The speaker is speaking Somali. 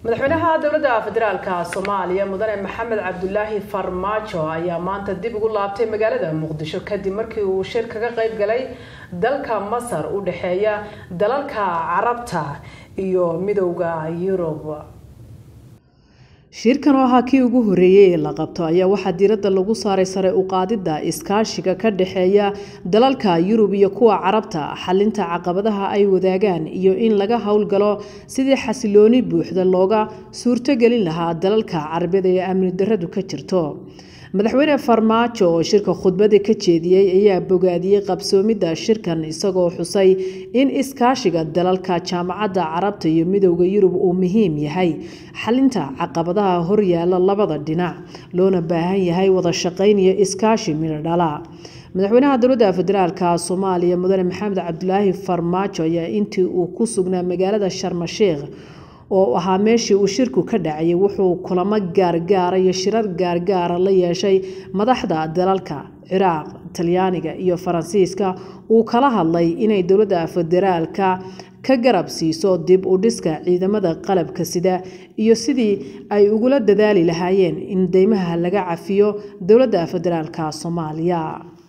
madaxweynaha dowladda federaalka soomaaliya mudane maxamed cabdulaahi farmaajo ayaa maanta dib ugu laabtay magaalada muqdisho kadib markii uu shir kaga qayb galay dalka masar u dhexeeya dalalka carabta iyo midowda yurub shirkan oo ahaa kii ugu horeeyey ee la qabto ayaa waxaa diiradda lagu saaray sare u qaadidda iskaashiga ka dhexeeya dalalka yurub iyo kuwa carabta xalinta caqabadaha ay wadaagaan iyo in laga howlgalo sidii xasilooni buuxda looga suurtogelin lahaa dalalka carabeed ee amni daradu ka jirto madaxweyne farmaajo oo shirka khudbada ka jeediyey ayaa bogaadiyey qabsoomidda shirkan isagoo xusay in iskaashiga dalalka jaamacadda carabta iyo midowda yurub uu muhiim yahay xalinta caqabadaha horyaala labada dhinac loona baahan yahay wada shaqayn iyo iskaashi midhodhala madaxweynaha dowladda federaalka soomaaliya mudane maxamed cabdulaahi farmaajo ayaa intii uu ku sugnaa magaalada sharmasheekh oo ahaa meeshii uu shirku ka dhacayay wuxuu kulamo gaargaara iyo shirar gaargaara la yeeshay madaxda dalalka ciraaq talyaaniga iyo faransiiska uu kala hadlay inay dowladda federaalka ka garab siiso dib u dhiska ciidamada qalabka sida iyo sidii ay ugula dadaali lahaayeen in deymaha laga cafiyo dowladda federaalka soomaaliya